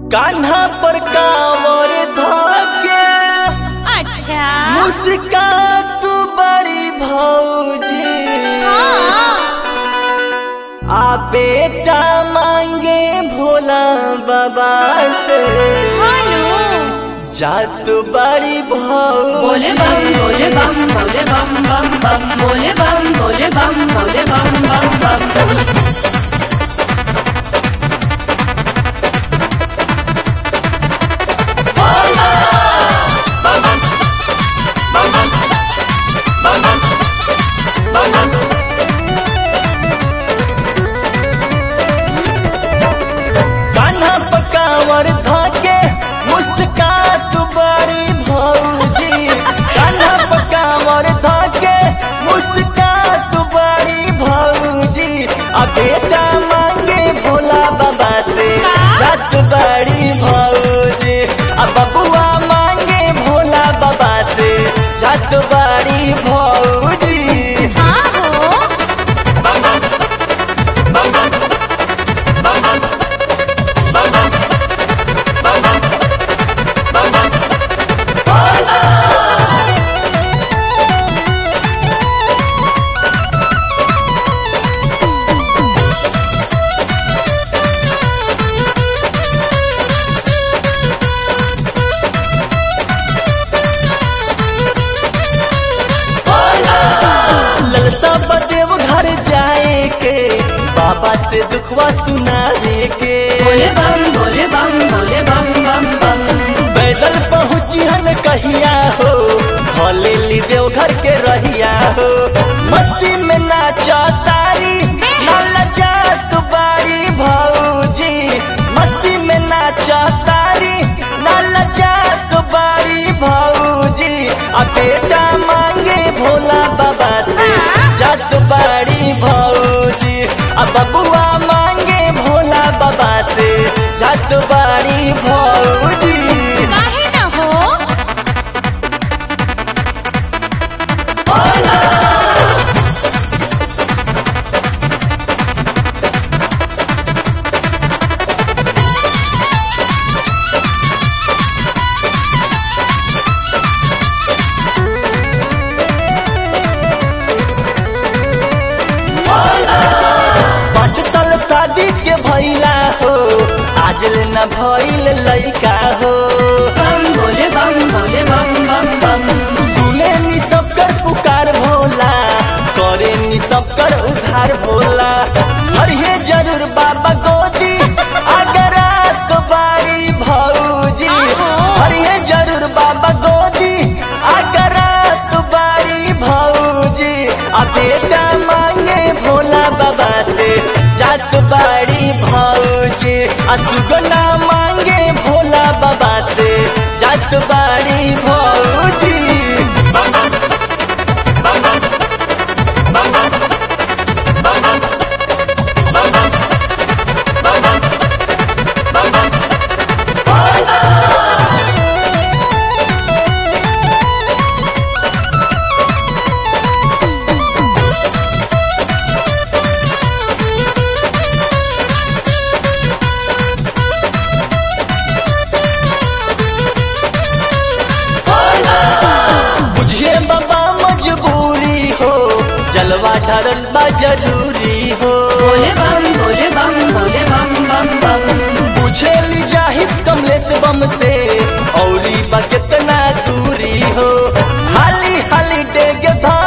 कान्हा पर कांवर धाके अच्छा मुस्का तू बड़ी भौजी हाँ आ बेटा मांगे भोला बाबा से हेलो जा तू बड़ी बोले भौजी बम बोले बम बोले बम बम बम बोले बम बोले बम बोले बम बम बम कान्हा पर कांवर धाके मुस्का तू बड़ी भौजी कान्हा पर कांवर धाके मुस्का तू बड़ी भौजी आ बेटा मांगे भोला बाबा से जात बड़ी भौजी आ बबुआ मांगे भोला बाबा से जात बड़ी भौजी हाँ हो ललसा बदेव घर जाए के बाबा से दुखवा सुनावे के बोले बम बोले बम बोले बम बम बम पैदल पहुँची हन कहिया हो भले ली देव घर के रहिया हो मस्ती में नाचा तारी नाला जात बारी भौजी मस्ती में नाचा तारी नाला जात बारी भौजी आ बेटा मांगे भोला बाबा से जात बारी भौजी आ बबुआ मांगे भोला बाबा से जात बारी भौजी काहे ना हो पाँच साल शादी के भैला हो आज न भइल लइका हो बम बोले बम बोले बम बम बम सुने नी सबकर पुकार भोला करे नी सबकर उधार भोला हरिहे जरूर बाबा गोदी अगर रात बारी भौजी हरिहे जरूर बाबा गोदी अगर रात बारी भौजी आ बेटा मांगे भोला बाबा से जात बारी भौजी आ सुगना मांगे भोला बाबा से जात बारी भौजी बुझे बाबा मजबूरी हो जलवा ढरल बा जरूरी हो बोले बम बोले बम बोले बम बम बम पूछे ली जाहिद कमलेश बम से औरी बा कितना दूरी हो हाली हाली डेग धा